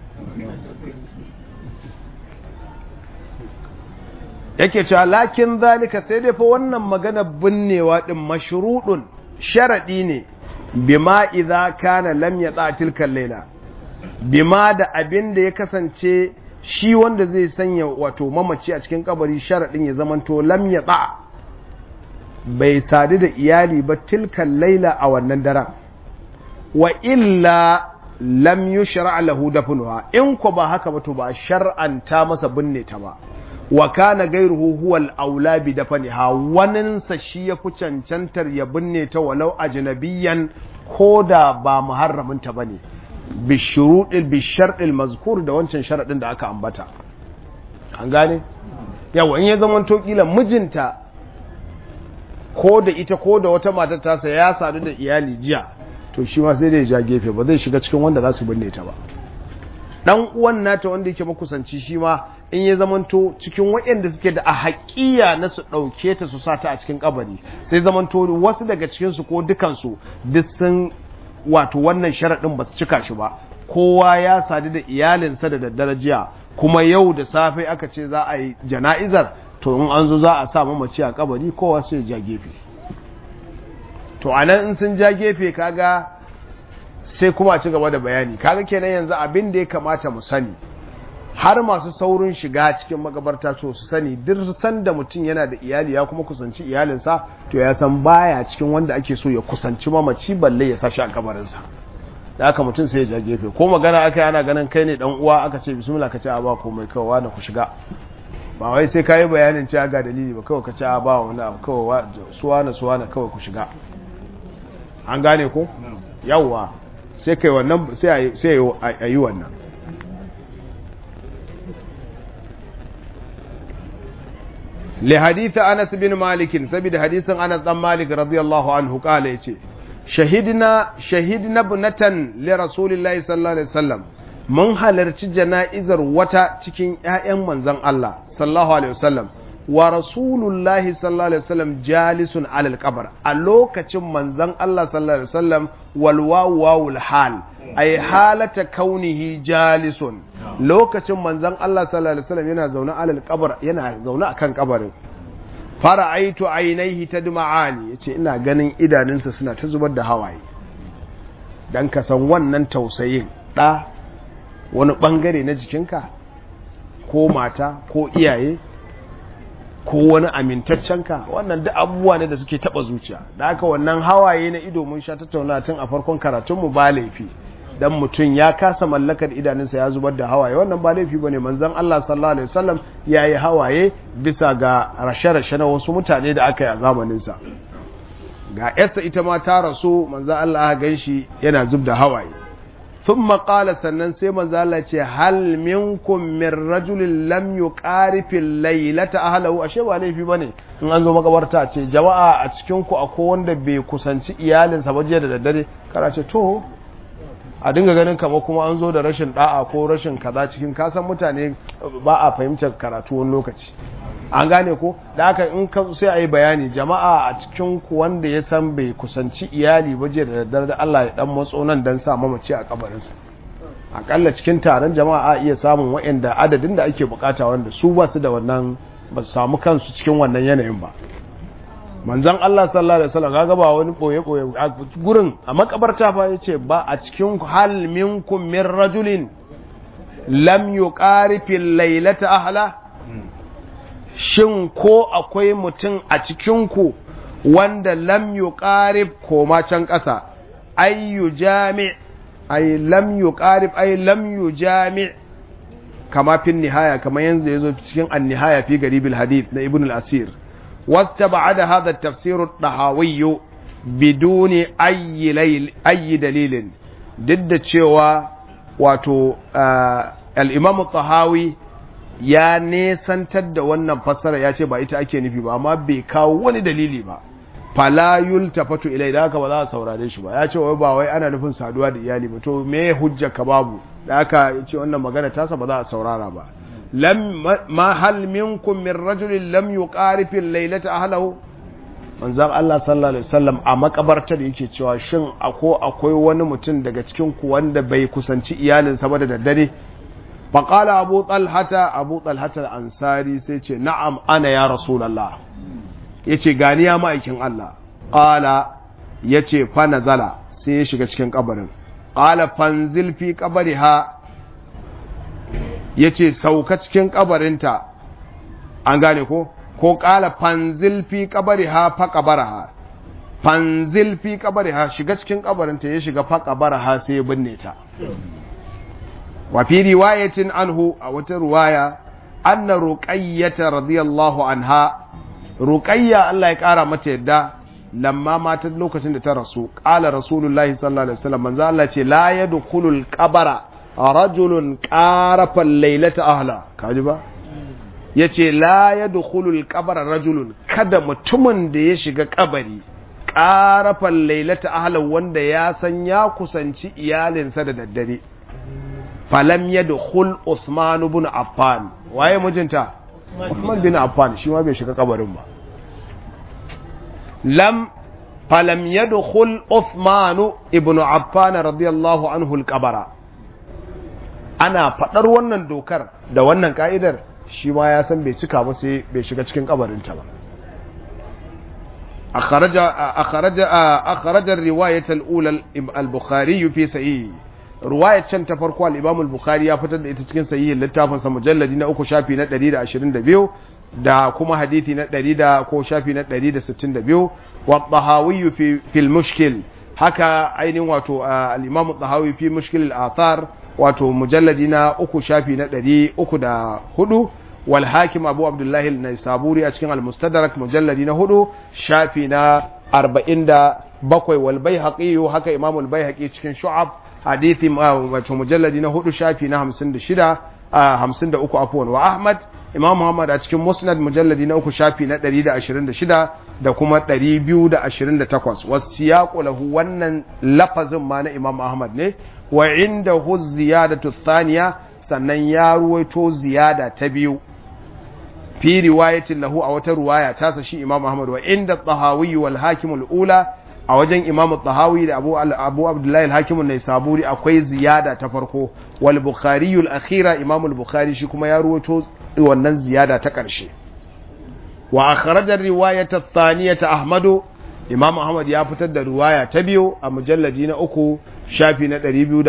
yake cewa lakin zalika sai dai fa wannan magana binnewa din mashrudun sharadi ne bima idza kana lam yata tilkan laila bima da abin da ya kasance shi wanda zai sanya wato mamaci a cikin kabari sharaɗin ya zamanto lam ya bai sadu da iyali ba tilkan laila a wannan daren wa illa lam yushra lahu dafnuha in ko ba haka ba to ba shar'anta masa binne ta ba wa kana gairuhu huwa al-aula bi dafniha wannan sa shi ya fi cancantar ya binne ta walau ajnabiyan koda ba muharramin ta bane bi shuruɗil bi sharɗil mazkur da wancan sharaɗin da aka ambata an gane yawa in ya zama to kila mijinta ko da ita ko da wata matar tasa ya sadu da iyali jiya to shi ma sai da ya ja gefe ba zai shiga cikin wanda za su binne ta ba dan uwan nata wanda yake makusanci shi ma in ya zamanto cikin waɗanda suke da a haƙiya na su ɗauke ta su sata a cikin kabari sai zamanto wasu daga cikinsu ko dukansu duk sun wato wannan sharaɗin ba su cika shi ba kowa ya sadu da iyalinsa da daddare jiya kuma yau da safe aka ce za a yi jana'izar to in an zo za a sa mamaci a kabari kowa sai ja gefe to a nan in sun ja gefe kaga sai kuma a ci gaba da bayani kaga kenan yanzu abin da ya kamata mu sani har masu saurin shiga cikin magabarta to su sani duk sanda mutum yana da iyali ya kuma kusanci iyalinsa to ya san baya cikin wanda ake so ya kusanci mamaci balle ya sashi a kabarinsa da aka mutum sai ya ja gefe ko magana aka yi ana ganin kai ne dan uwa aka ce bismillah ka ce a ba komai kawai wani ku shiga ba wai sai ka yi bayanin cewa ga dalili ba kawai ka ce a ba wani abu kawai suwana suwana kawai ku shiga an gane ko yawwa sai kai wannan sai a yi wannan li hadith Anas bin Malik saboda hadisin Anas dan Malik radiyallahu anhu kala yace shahidna shahidna bunatan li rasulillahi sallallahu alaihi wasallam mun halarci jana'izar wata cikin ƴaƴan manzon Allah sallallahu alaihi wasallam wa rasulullahi sallallahu alaihi wasallam jalisun alal qabr a lokacin manzon Allah sallallahu alaihi wasallam wal wawul hal ay halata kaunihi jalisun lokacin manzon Allah sallallahu alaihi wasallam yana zaune alal qabr yana zaune akan kabarin fara'aitu ainihi tadma'ani yace ina ganin idanunsa suna ta zubar da hawaye dan ka san wannan tausayin da wani bangare na jikinka ko mata ko iyaye ko wani amintaccenka wannan duk abubuwa ne da suke taba zuciya da haka wannan hawaye na ido mun sha tattauna tun a farkon karatunmu ba laifi dan mutum ya kasa mallakar idanunsa ya zubar da hawaye wannan ba laifi bane manzon Allah sallallahu alaihi wasallam yayi hawaye bisa ga rashe-rashe na wasu mutane da aka yi a zamanin sa ga yarsa ita ma ta rasu manzon Allah ya ganshi yana zub da hawaye thumma qala sannan sai manzon Allah ya ce hal minkum min rajulin lam yuqarifi laylata ahlahu ashe ba laifi bane in an zo makabarta ce jama'a a cikin ku akwai wanda bai kusanci iyalinsa ba jiya da daddare kana ce to a dinga ganin kama kuma an zo da rashin da'a ko rashin kaza cikin kasan mutane ba a fahimtar karatu wani lokaci an gane ko da haka in ka sai a yi bayani jama'a a cikin ku wanda ya san bai kusanci iyali ba je da daddare da Allah ya dan matso nan dan sa mamaci a kabarinsa akalla cikin taron jama'a a iya samun waɗanda adadin da ake bukata wanda su ba su da wannan ba su samu kansu cikin wannan yanayin ba manzan Allah sallallahu alaihi wasallam kaga ba wani boye boye a gurin a makabarta fa yace ba a cikin hal minkum min rajulin lam yuqarifi laylata ahla shin ko akwai mutum a cikin ku wanda lam yuqarib ko ma can kasa ayyu jami' ay lam yuqarib ay lam yujami' kama fin nihaya kama yanzu yazo cikin an-nihaya fi garibil hadith na ibn al-asir واستبعد هذا التفسير الطحاوي بدون أي, ليل أي دليل ضد cewa wato al-Imam al-Tahawi ya nesantar da wannan fassara ya ce ba ita ake nufi ba amma bai kawo wani dalili ba fala yultafatu ilai da haka ba za a saurare shi ba ya ce wai ba wai ana nufin saduwa da iyali ba to me hujja ka babu da haka ya ce wannan magana tasa ba za a saurara ba lam ma hal minkum min rajulin lam yuqarif al-laylata ahlahu manzon Allah sallallahu alaihi wasallam a makabartar yake cewa shin ako akwai wani mutum daga cikin ku wanda bai kusanci iyalinsa ba da daddare faqala abu talhata abu talhata al-ansari sai ce na'am ana ya rasulullah yace gani ya ma'aikin Allah qala yace fa nazala sai ya shiga cikin kabarin qala fanzil fi qabriha yace sauka cikin kabarinta an gane ko ko qala fanzil fi qabriha fa qabaraha fanzil fi qabriha shiga cikin kabarinta ya shiga fa qabaraha sai ya binne ta wa fi riwayatin anhu a wata riwaya anna ruqayyata radiyallahu anha ruqayya Allah ya kara mata yadda lamma mata lokacin da ta rasu qala rasulullahi sallallahu alaihi wasallam manzo Allah ce la yadkhulul qabara rajulun qarafa laylata ahla kaji ba yace la yadkhulul qabara rajulun kada mutumin da ya shiga kabari qarafa laylata ahla wanda ya san ya kusanci iyalinsa da daddare falam yadkhul Uthman ibn Affan waye mijinta Uthman bin Affan shi ma bai shiga kabarin ba lam falam yadkhul Uthman ibn Affan radiyallahu anhu al-qabara ana fadar wannan dokar da wannan ka'idar shi ma ya san bai cika ba sai bai shiga cikin kabarinta ba أخرج أخرج أخرج الرواية الأولى البخاري في صحيح ruwayar can ta farko al-Imam al-Bukhari ya fitar da ita cikin sahihin littafin sa mujalladi na uku shafi na 122 da kuma hadisi na 100 ko shafi na 162 wa Tahawi fi fil mushkil haka ainihin wato al-Imam Tahawi fi mushkil al-athar wato mujalladi na uku shafi na 304 wal hakim Abu Abdullah al-Naisaburi a cikin al-Mustadrak mujalladi na 4 shafi na 47 wal Baihaqi haka Imam al-Baihaqi cikin Shu'ab hadithi wato mujalladi na hudu shafi na hamsin da shida a hamsin da uku afuwan wa ahmad imam muhammad a cikin musnad mujalladi na uku shafi na ɗari da ashirin da shida da kuma ɗari biyu da ashirin da takwas wasu ya lahu wannan lafazin ma na imam ahmad ne wa inda hu ziyadatu thaniya sannan ya ruwaito ziyada ta biyu fi riwayatin lahu a wata ruwaya tasa shi imam ahmad wa inda tahawi wal hakim ula a wajen imam tahawi da abu, abu abdullahi al-hakim ne saburi akwai ziyada ta farko wal bukhari al-akhira imam al-bukhari shi kuma ya ruwato wannan ziyada ta ƙarshe wa akhraja riwayat ath-thaniyata ahmadu imam ahmad ya fitar da riwaya ta biyu a mujalladi na uku shafi na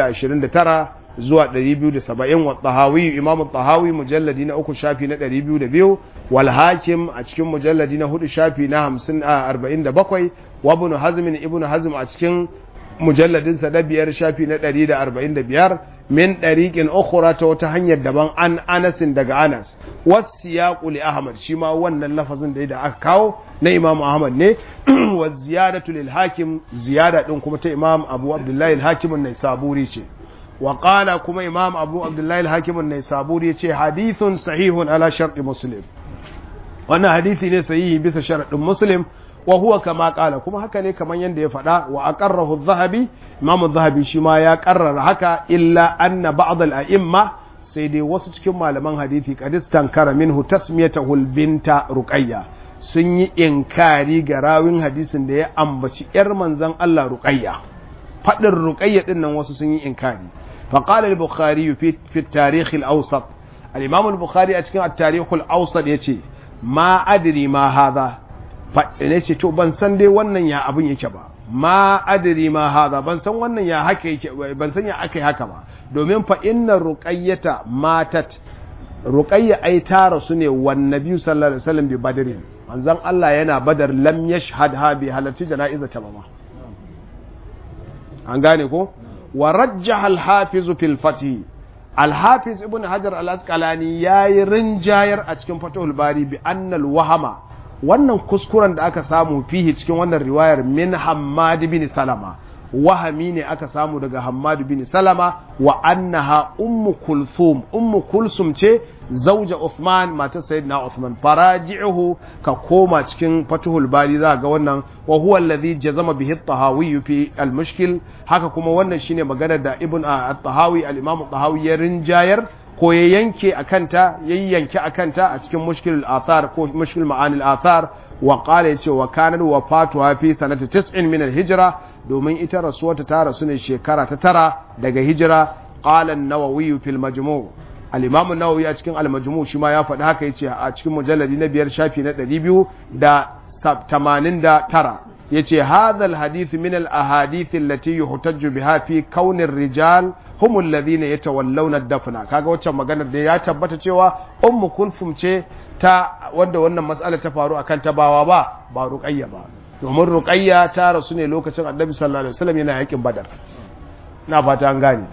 229 zuwa 270 wa tahawi imam tahawi mujalladi na uku shafi na 202 wal hakim a cikin mujalladi na hudu shafi na 50 47 wa ibn hazm ibn hazm a cikin mujalladin sa da biyar shafi na 145 min dariqin ukhra ta wata hanyar daban an anasin daga anas wasiyaqu li ahmad shi ma wannan lafazin da da aka kawo na imam ahmad ne wa ziyadatu lil hakim ziyada din kuma ta imam abu abdullahi al hakim an-naisaburi ce wa qala kuma imam abu abdullahi al hakim an-naisaburi ce hadithun sahihun ala shartu muslim wannan hadisi ne sahihi bisa sharadin muslim wa huwa kama kala kuma haka ne kaman yanda ya faɗa wa aqarrahu adh-dhahabi imam adh-dhahabi shi ma ya karrara haka illa anna ba'd al-a'imma sai dai wasu cikin malaman hadisi qadistan kara minhu tasmiyatahu al-binta ruqayya sun yi inkari ga rawin hadisin da ya ambaci yar manzon Allah ruqayya fadin ruqayya din nan wasu sun yi inkari fa qala al-bukhari fi fi at-tarikh al-awsat al-imam al-bukhari a cikin at-tarikh al-awsat yace ma adri ma hadha ne ce to ban san dai wannan ya abin yake ba ma adri ma hada ban san wannan ya haka yake ban san ya aka haka ba domin fa inna ruqayyata matat ruqayya ai ta rasu ne wan nabi sallallahu alaihi wasallam bi badrin manzon Allah yana badar lam yashhad ha bi halarci jana'iza ta ba an gane ko wa rajjaha al-hafiz fil fatih al-hafiz ibn hajar al-asqalani yayi rinjayar a cikin fatahul bari bi annal wahama wannan kuskuren da aka samu fihi cikin wannan riwayar min Hammad bin Salama wahami ne aka samu daga Hammad bin Salama wa annaha ummu kulthum ummu kulsum ce zauja Uthman matar sayyidina Uthman faraji'uhu ka koma cikin Fathul Bari za ga wannan wa huwa alladhi jazama bihi at-Tahawi fi al-Mushkil haka kuma wannan shine maganar da Ibn at-Tahawi al-Imam at-Tahawi ya rinjayar ko ya yanke a kanta ya yanke a kanta a cikin mushkil athar ko mushkil ma'anil athar wa qala yace wa kanar wafatuha fi sanati 90 min al-hijra domin ita rasuwarta ta rasu ne shekara ta tara daga hijira qala an-nawawi fi al-majmu' al-imam an-nawawi a cikin al-majmu' shi ma ya faɗi haka yace a cikin mujalladi na biyar shafi na 289 yace hadha al-hadith min al-ahadith allati yuhtajju biha fi kawn ar-rijal humul ladina yatawallawna dafna kaga waccan maganar da ya tabbata cewa ummu kulfum ce ta wanda wannan mas'ala ta faru akan ta bawa ba ba ruqayya ba domin ruqayya ta rasu ne lokacin annabi sallallahu alaihi wasallam yana yakin badar na fata an gane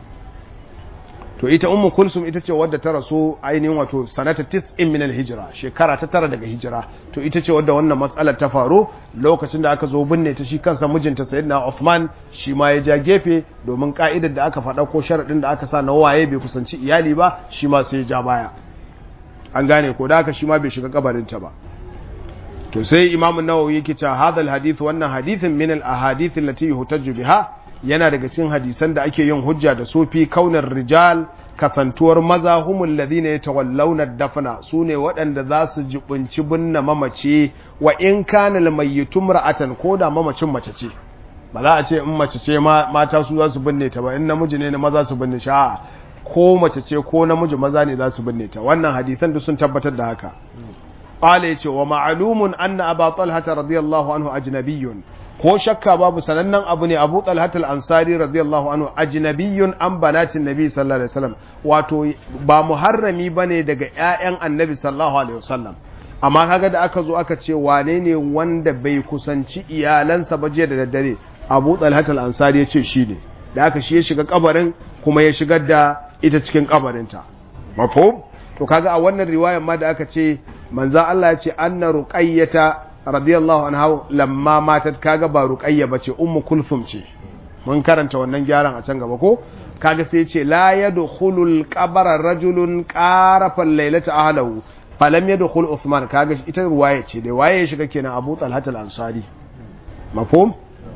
to ita ummu kulsum ita ce wadda ta rasu ainihin wato sanata tis'in min al-hijra shekara ta tara daga hijira to ita ce wadda wannan matsalar ta faru lokacin da aka zo binne ta shi kansa mijinta sayyidina Uthman shi ma ya ja gefe domin ka'idar da aka faɗa ko sharadin da aka sa na waye bai kusanci iyali ba shi ma sai ya ja baya an gane ko da haka shi ma bai shiga kabarin ta ba to sai imamu nawawi yake cewa hadal hadith wannan hadithin min al-ahadith allati yuhtaju biha yana daga cikin hadisan da ake yin hujja da su fi kaunar rijal kasantuwar maza humul ladina yatawallawna dafna sune waɗanda za su jibunci binne mamaci wa in kana almayyitu mar'atan ko da mamacin mace ce ba za a ce in mace ce mata su za su binne ta ba in namiji ne maza su binne shi a'a ko mace ce ko namiji maza ne za su binne ta wannan hadisan duk sun tabbatar da haka qala yace wa ma'lumun anna aba talha radiyallahu anhu ajnabiyyun ko shakka babu sanannen abu ne abu talhatul ansari radiyallahu anhu ajnabiyyun an banatin nabi sallallahu alaihi wasallam wato ba muharrami bane daga ƴaƴan annabi sallallahu alaihi wasallam amma kaga da aka zo aka ce wane ne wanda bai kusanci iyalansa ba jiya da daddare abu talhatul ansari ya ce shi ne da aka shi ya shiga kabarin kuma ya shigar da ita cikin kabarinta mafhum to kaga a wannan riwayar ma da aka ce manzo Allah ya ce anna ruqayyata radiyallahu anha lamma matat kaga ba ruqayya bace ummu kulthum ce mun karanta wannan gyaran a can gaba ko kaga sai ce la yadkhulul qabra rajulun qarafa laylata ahlahu falam yadkhul uthman kaga ita ruwaya ce da waye ya shiga kenan abu talhat al-ansari mafhum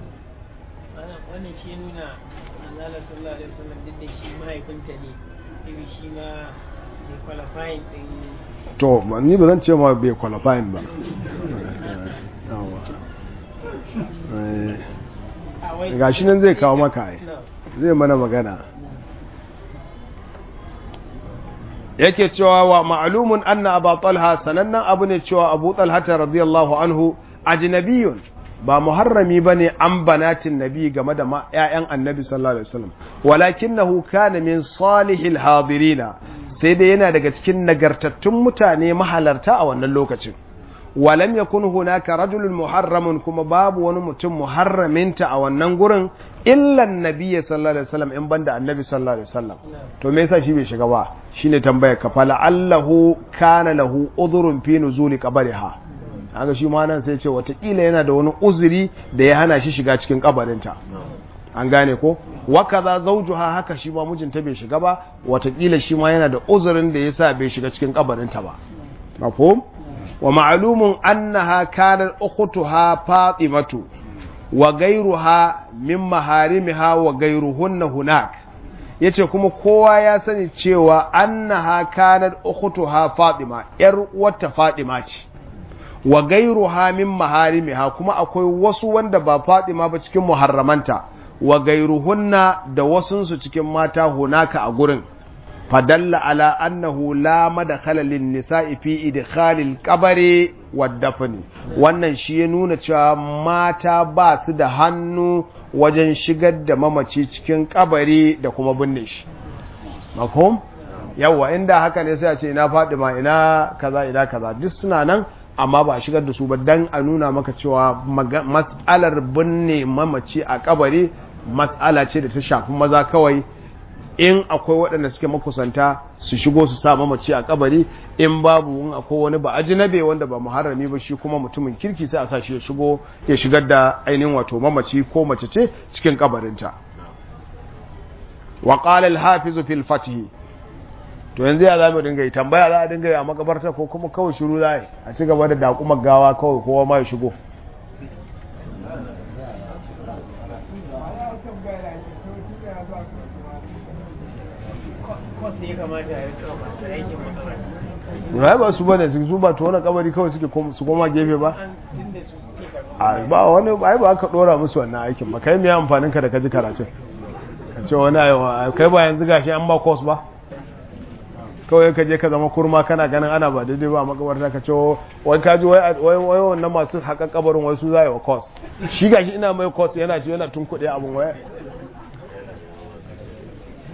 wannan shi nuna Allah sallallahu alaihi wasallam duk da shi mahaifinta ne ibi shi ma bai qualifying din to ni ba zan ce ma bai qualifying ba ga shi nan zai kawo maka ai zai mana magana yake cewa wa ma'lumun anna abu talha sanannen abu ne cewa abu talha radiyallahu anhu ajnabiyun ba muharrami bane an banatin nabi game da ƴaƴan annabi sallallahu alaihi wasallam walakinahu kana min salihil hadirina sai dai yana daga cikin nagartattun mutane mahalarta a wannan lokacin walam yakun hunaka rajulun muharramun kuma babu wani mutum muharraminta a wannan gurin illa annabi sallallahu alaihi wasallam in banda annabi sallallahu alaihi wasallam to me yasa shi bai shiga ba shine tambayar ka fala allahu kana lahu udhrun fi nuzuli qabriha haka shi ma nan sai ce watakila yana da wani uzuri da ya hana shi shiga cikin kabarinta an gane ko wakaza zawjuha haka shi ma mijinta bai shiga ba watakila shi ma yana da uzurin da yasa bai shiga cikin kabarinta ba mafhum wa ma'lumun annaha kanat ukhtuha fatimatu wa ghayruha min maharimiha wa ghayruhunna hunak yace kuma kowa ya sani cewa annaha kanat ukhtuha fatima yar uwarta fatima ce wa ghayruha min maharimiha kuma akwai wasu wanda ba fatima ba cikin muharramanta wa ghayruhunna da wasunsu cikin mata hunaka a gurin fadalla ala annahu la madkhala lin nisa'i fi idkhalil qabri wad dafn wannan shi ya nuna cewa mata ba su da hannu wajen shigar da mamaci cikin kabari da kuma binne shi mafhum yawa inda haka ne sai a ce ina Fadima ina kaza ina kaza duk suna nan amma ba a shigar da su ba dan a nuna maka cewa mas'alar binne mamaci a kabari mas'ala ce da ta shafi maza kawai in akwai waɗanda suke makusanta su shigo su sa mamaci a kabari in babu in akwai wani ba ajinabe wanda ba muharrami ba shi kuma mutumin kirki sai a sa shi ya shigo ya shigar da ainihin wato mamaci ko mace ce cikin kabarinta wa qala al-hafiz fil fath to yanzu ya zamu dinga yi tambaya za a dinga yi a makabarta ko kuma kawai shiru za a ci gaba da dakumar gawa kawai kowa ma ya shigo ya ba su bane su ba to wani kabari kawai suke su koma gefe ba a ba wani ai ba aka dora musu wannan aikin ba kai me amfanin ka da kaji karatun ka ce wani kai ba yanzu gashi an ba course ba kawai ka je ka zama kurma kana ganin ana ba daidai ba makabarta ka ce wai kaji wai wai wannan masu haka kabarin wai su za yi wa course shi gashi ina mai course yana ce yana tun kuɗi abin waya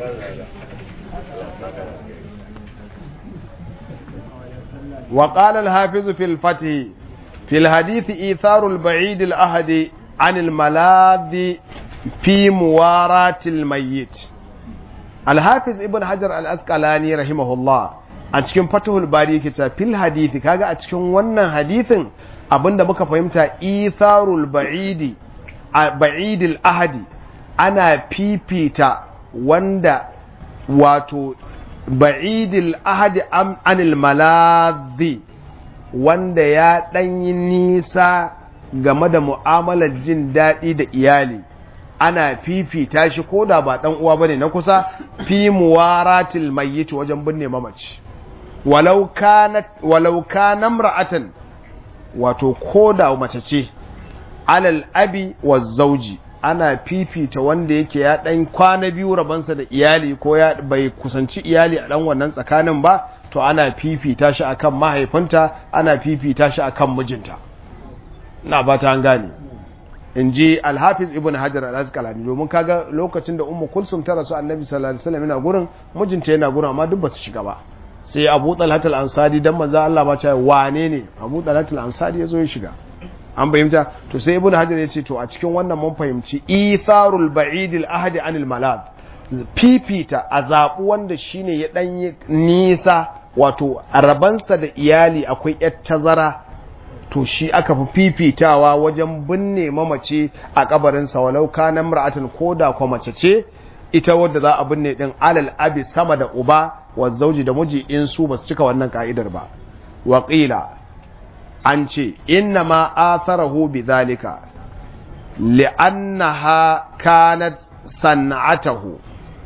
وقال الحافظ في الفتح في الحديث إيثار البعيد الأهد عن الملاذ في مواراه الميت الحافظ ابن حجر الأسقلاني رحمه الله a cikin fatahul bari yake cewa fil hadithi kaga a cikin wannan hadithin abinda muka fahimta itharul ba'idi ba'idil ahadi ana fifita wanda wato ba'idil ahadi anil maladhi wanda ya ɗanyi nisa game da mu'amalar jin daɗi da iyali ana fifita shi ko da ba ɗan uwa bane na kusa fi muwaratil mayyit wajen binne mamaci walau kanat walau kana imra'atan wato ko da mace ce alal abi wa zauji ana fifita wanda yake ya ɗan kwana biyu rabansa da iyali ko ya bai kusanci iyali a ɗan wannan tsakanin ba to ana fifita shi akan mahaifinta ana fifita shi akan mijinta na ba ta gane in ji alhafiz ibn hajar al-asqalani domin kaga lokacin da ummu kulsum ta rasu annabi sallallahu alaihi wasallam yana gurin mijinta yana gurin amma duk basu shiga ba sai abu talhat al-ansari dan manzo Allah ba ta wane ne abu talhat al-ansari yazo ya shiga an fahimta to sai ibn hajar ya ce to a cikin wannan mun fahimci itharul ba'id al-ahdi anil malad fifita a zaɓi wanda shine ya ɗanyi nisa wato a rabansa da iyali akwai ‘yar tazara to shi aka fi fifitawa wajen binne mamace a kabarinsa walau kana mar'atin ko da kwa mace ce ita wadda za a binne ɗin alal abi sama da uba wa zauji da miji in su ba su cika wannan ka'idar ba waƙila an ce inna ma atharahu bi zalika li'annaha kanat san'atahu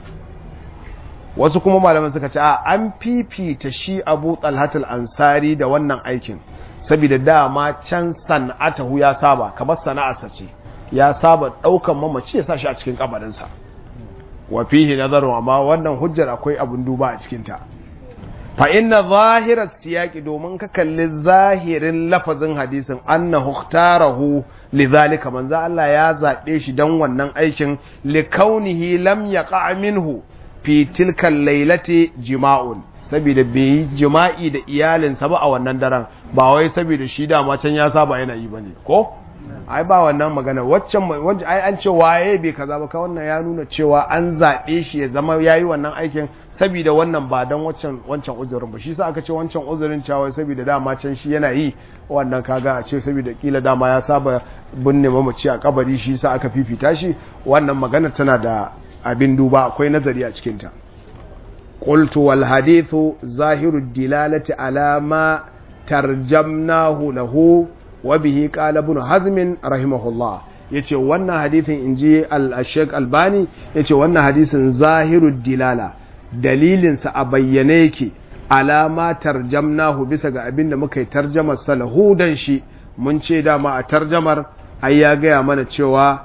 wasu kuma malaman suka ce a an fifita shi abu talhatul ansari da wannan aikin saboda dama can san'atahu ya saba kamar sana'arsa ce ya saba daukan mamaci ya sa shi a cikin kabarinsa wa fihi nazaru amma wannan hujjar akwai abun duba a cikin ta fa inna zahirar siyaki domin ka kalli zahirin lafazin hadisin annahu ikhtarahu lidhalika manzo Allah ya zabe shi dan wannan aikin likaunihi lam yaqa minhu fi tilka lailati jima'un saboda bai yi jima'i da iyalinsa ba a wannan daren ba wai saboda shi dama can ya saba yana yi bane ko ai ba wannan magana waccan wanda ai an ce waye bai kaza ba ka wannan ya nuna cewa an zabe shi ya zama yayi wannan aikin saboda wannan ba dan waccan wancan uzurin ba shi sa aka ce wancan uzurin cewa saboda dama can shi yana yi wannan kaga a ce saboda kila dama ya saba binne mamaci a kabari shi sa aka fifita shi wannan magana tana da abin duba akwai nazari a cikin ta qultu wal hadithu zahiru dilalati ala ma tarjamnahu lahu wa bihi qala ibn hazm rahimahullah yace wannan hadithin inji al-shaykh albani yace wannan hadisin zahiru dilala dalilinsa a bayyane yake alama tarjamnahu bisa ga abin da muka yi tarjamar salahu dan shi mun ce dama a tarjamar ai ya gaya mana cewa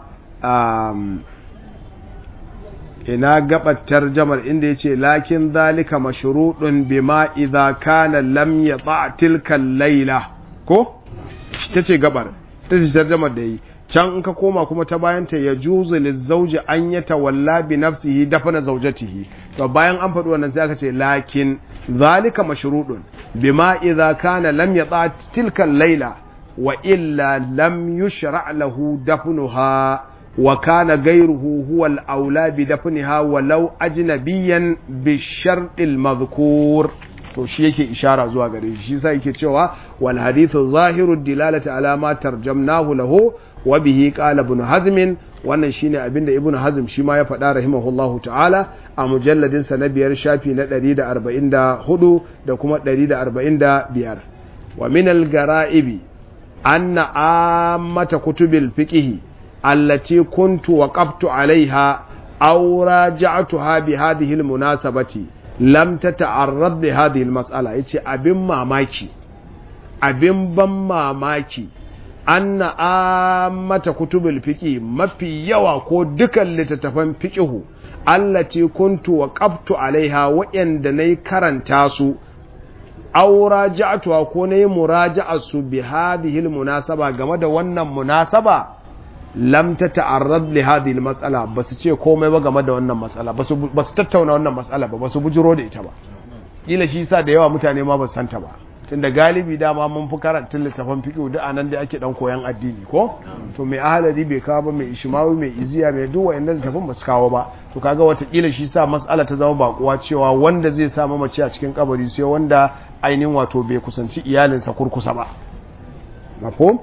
ina gabar tarjamar inda ya ce lakin zalika mashruɗun bima idza kana lam yata tilka laila ko ta ce gabar ta ce tarjamar da yi can in ka koma kuma ta bayan ta ya juzu lizauji an ya tawalla bi nafsihi dafana zaujatihi to bayan an faɗi wannan sai aka ce lakin zalika mashrudun bima idza kana lam yata tilka layla wa illa lam yushra lahu dafnuha wa kana ghayruhu huwa al-aula bi dafniha walau ajnabiyan bi shart al-madhkur to shi yake ishara zuwa gare shi shi sai yake cewa wal hadithu zahiru dilalati ala ma tarjamnahu lahu wa bihi qala ibn hazm wannan shine abinda ibn hazm shi ma ya faɗa rahimahullahu ta'ala a mujalladin sa na biyar shafi na 144 da kuma 145 wa min al-gara'ibi anna ammata kutubil fiqh allati kuntu waqaftu alaiha aw raja'tuha bi hadhihi al-munasabati lam tata'arrad li hadhihi al-mas'ala yace abin mamaki abin ban mamaki anna ammata kutubul fiqi mafi yawa ko dukan littattafan fiqihu allati kuntu waqaftu alaiha wa'anda nayi karanta su aw raja'tuha ko nayi muraja'a su bi hadhihi almunasaba game da wannan munasaba lam ta ta'arrad li hadhihi al-mas'ala basu ce komai ba game da wannan mas'ala basu basu tattauna wannan mas'ala ba basu bujiro da ita ba kila shi yasa da yawa mutane ma ba santa ba tunda galibi dama mun fi karanta littafin fiqh duk anan da ake dan koyan addini ko to mai ahalari bai kawo ba mai ishmawi mai iziya mai duk wayannan littafin ba su kawo ba to kaga wata kila shi sa mas'ala ta zama bakuwa cewa wanda zai sa mamaci a cikin kabari sai wanda ainihin wato bai kusanci iyalinsa kurkusa ba mafhum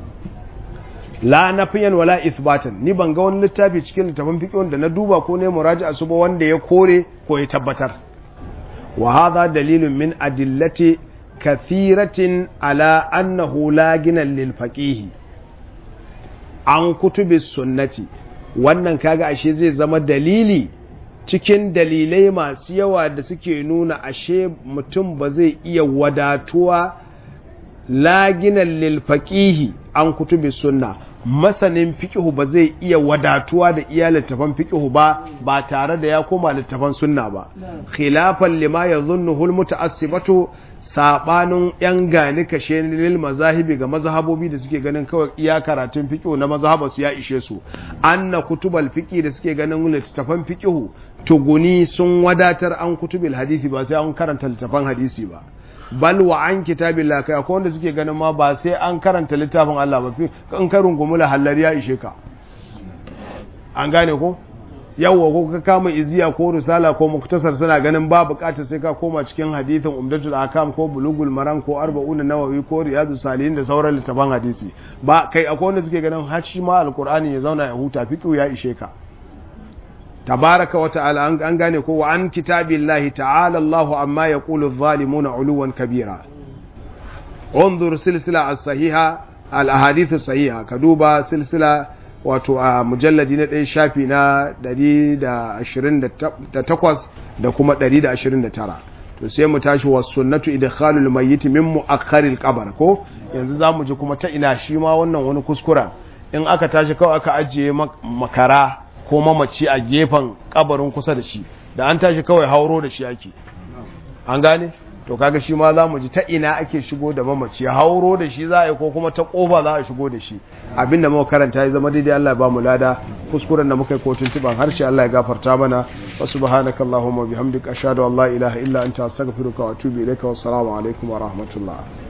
la nafiyan wala ithbatan ni ban ga wani littafi cikin littafin fiqh da na duba ko ne muraji'a su ba wanda ya kore ko ya tabbatar wa hadha dalilun min adillati kathiratin ala annahu la ginan lil faqih an kutubi sunnati wannan kaga ashe zai zama dalili cikin dalilai masu yawa da suke nuna ashe mutum ba zai iya wadatuwa laginan lil faqihi an kutubi sunna masanin fiqhu ba zai iya wadatuwa da iya littafan fiqhu ba ba tare da ya koma littafan sunna ba khilafan lima yadhunnuhu almutaassibatu sabanin yan gani kashe lil mazahibi ga mazhabobi da suke ganin kawai iya karatun fiqhu na mazhaba su ya ishe su anna kutubal fiqhi da suke ganin littafan fiqhu tuguni sun wadatar an kutubil hadisi ba sai an karanta littafan hadisi ba bal wa an kitabillah kai akwai wanda suke ganin ma ba sai an karanta littafin Allah ba in ka rungumi hallar ya ishe ka an gane ko yawwa ko ka kama iziya ko risala ko muktasar suna ganin ba bukatar sai ka koma cikin hadithin umdatul akam ko bulugul maram ko arba'una nawawi ko riyadu salihin da sauran littafan hadisi ba kai akwai wanda suke ganin har shi ma alqur'ani ya zauna ya huta fiqhu ya ishe ka tabaraka wa ta'ala an gane ko wa an kitabillahi ta'ala Allahu amma yaqulu adh-dhalimuna 'uluwan kabira انظر سلسلة الصحيحة الأحاديث الصحيحة كدوبا سلسلة wato a mujalladi na ɗaya shafi na 128 da kuma 129 to sai mu tashi wa sunnatu idkhalul mayyit min mu'akhkharil qabr ko yanzu zamu ji kuma ta ina shi ma wannan wani kuskura in aka tashi kawai aka ajiye makara ko mamaci a gefen kabarin kusa da shi da an tashi kawai hauro da shi ake an gane to kaga shi ma za mu ji ta ina ake shigo da mamaci hauro da shi za a yi ko kuma ta kofa za a shigo da shi abinda muka karanta ya zama daidai Allah ya ba mu lada kuskuren da muka yi ko tuntuban harshe Allah ya gafarta mana wa subhanaka allahumma bihamdika ashhadu an la ilaha illa anta astaghfiruka wa atubu ilaika wassalamu alaikum wa rahmatullah